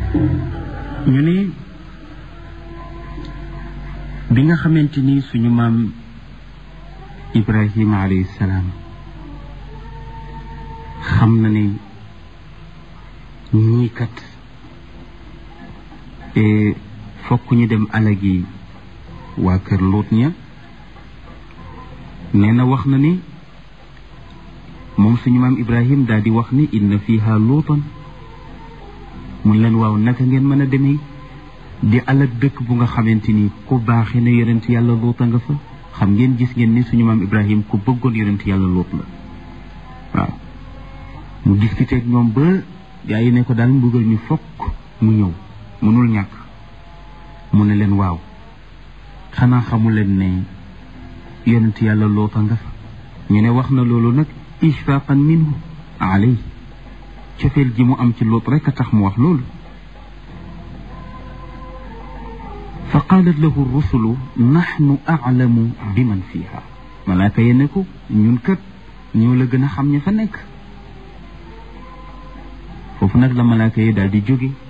ñu ne bi nga xamante ni suñu maam Ibrahima alayhi salaam xam na ne ñii kat fokk ñu dem alagi waa kër Luut ña nee na wax na ni moom suñu maam Ibrahim daal di wax ni inna fiha luutan mun leen waaw naka ngeen mën a demee di alag dëkk bu nga xamante ni ku baaxee na yonent yàlla luuta nga fa xam ngeen gis ngeen ni suñu maam Ibrahim ku bëggoon yonent yàlla luut la waaw mu discuté ak ñoom ba gaa yi ne ko daal mbugal ñu fokk mu ñëw mënul ñàkk mu ne leen waaw xanaa xamu leen ne yonent yàlla luuta nga fa ñu ne wax na loolu nag ishfaqan minhu alay cofeel ji mu am ci luut rekk a tax mu wax loolu fa qaalat lahu rusulu naxnu aclamu bi man fiha malaaka ye ne ko ñun kat ñoo la gën a xam ña fa nekk foofu nag la malaaka yi daal di jóge